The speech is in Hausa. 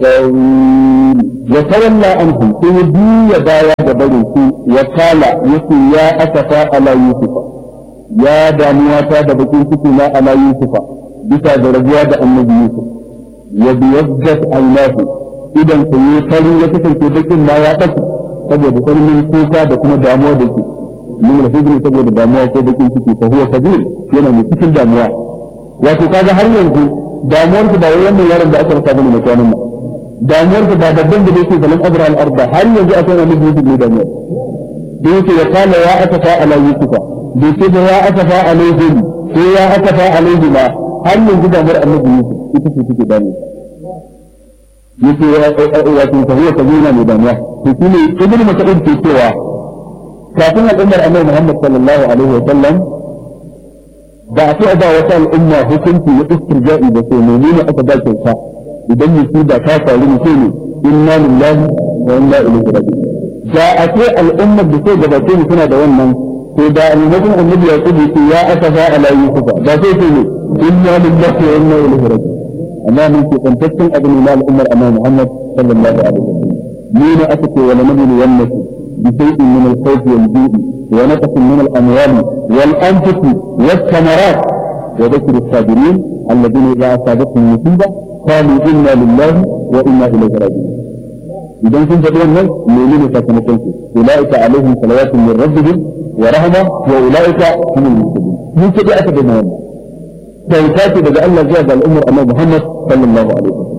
وتولى عنهم سيدي بايا جبريسي وقال يسي يا أسفا على يوسف يا دامواتا دبكين سكنا على يوسف بتا درجات النبي يوسف وبيضت عيناه إذا سيطري يتكن في بكين ما يأتك saboda sarmin kuka da kuma damuwa da ke min alhijri saboda damuwa ko bakin ciki fa huwa kabir yana mai cikin damuwa wato kaga har yanzu damuwar ba wai wannan yaron da aka rasa bane mai kwanan nan damuwar ba babban da yake falan abra al arda har yanzu akwai wani yusuf ne damuwar da yake ya kala ya akafa ala yusufa da yake da ya akafa alaihim ko ya akafa alaihi ma har yanzu damuwar annabi yusuf ita ce take damuwa yake wato ta huwa kabira mai damuwa to shine ibnu mas'ud ke cewa kafin al'ummar annabi Muhammad sallallahu alaihi wa sallam ba a ce ba wata al'umma hukunci ya istirja'i da sai menene aka ba kyauta idan musiba ta faru ne sai ne inna lillahi wa inna ilaihi raji'un da a ce al'ummar da sai gabace mu suna da wannan to da annabin annabi ya kudu ce ya asafa ala yusufa da sai ce ne inna lillahi wa inna ilaihi raji'un amma mun ke tantaccen abin na al'ummar annabi Muhammad sallallahu alaihi wa sallam ni ne aka ce wala nabiyyu wannati بشيء من الخوف والجوع ونقص من الاموال والانفس والثمرات وذكر الصابرين الذين اذا اصابتهم مصيبه قالوا انا لله وانا اليه راجعون idan sun faɗi wannan menene sakamakon su ulaika alaihim salawatu min rabbihim wa rahma wa ulaika humul muhtadun mun ce aka da wannan kyauta ce daga Allah zuwa ga al'ummar Annabi Muhammad sallallahu alaihi wasallam